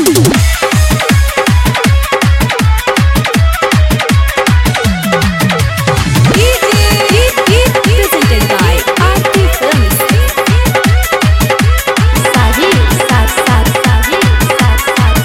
Presented by RT Films. Saji, Saj, Saj, Saji, Saj, Saj,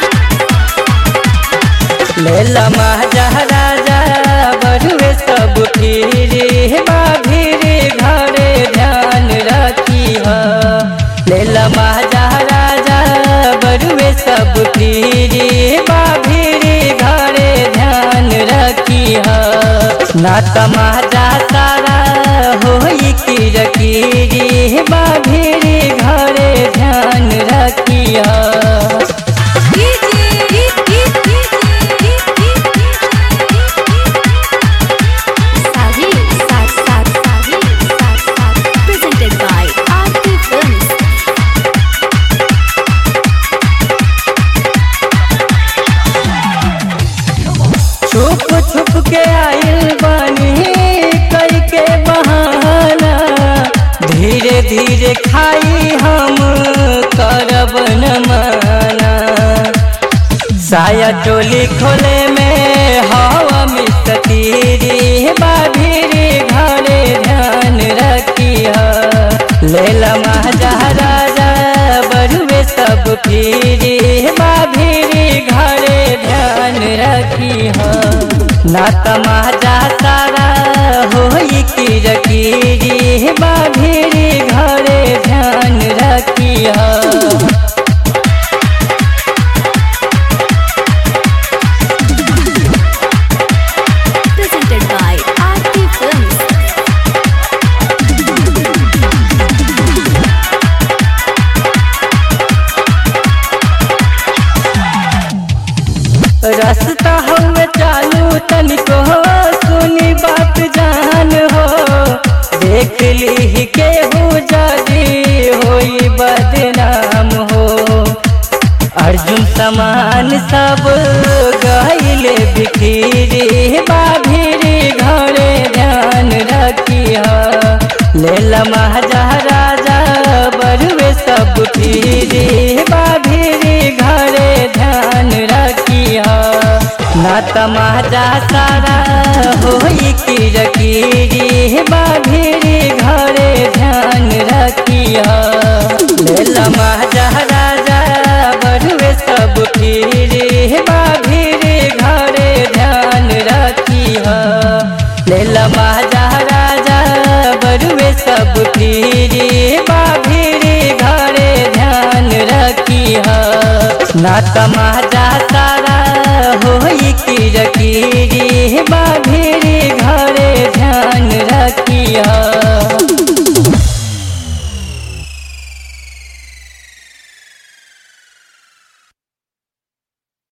लेला महाराजा बड़ुए सब फिरे बा फिरे घरे ध्यान रखी ह लेला महाराजा बड़ुए सब फिरे बा फिरे घरे ध्यान रखी ह ना तमाजा सारा होई की रकीरी बा फिरे घरे ध्यान रखी ह Saji, Saj, Saj, Saji, Saj, Saj. Presented by RT Films. छुप छुप के आइल बानी कई के बहाना धीरे धीरे खाई हम करब न माना साया टोली खोले में हवा मिस्तीरी बाभीरी घरे ध्यान रखी लेला महाराजा बड़ुए सब फिरी बाभीरी घरे ध्यान रखी ना तमाजा सारा होई की रकीरी बाभीरी घरे ध्यान रखी Presented by RT Films. रास्ता हम चालू तनिको सुनी बात जान हो देख ली केहू जदी होई बदनाम हो अर्जुन समान सब गहिले बिखरी बाभिरी घरे ध्यान रखी लेला महाराजा बड़ुए सब फिरी बाभिरी घरे ध्यान रखी ना तमाजा सारा होई की रकीरी बाभिरी घरे ध्यान रखी लेला महाराजा बड़ुए सब फिरी बाभिरी घरे ध्यान रखी लेला महाराजा बड़ुए सब फिरी बाभिरी घरे ध्यान रखी ना तमाजा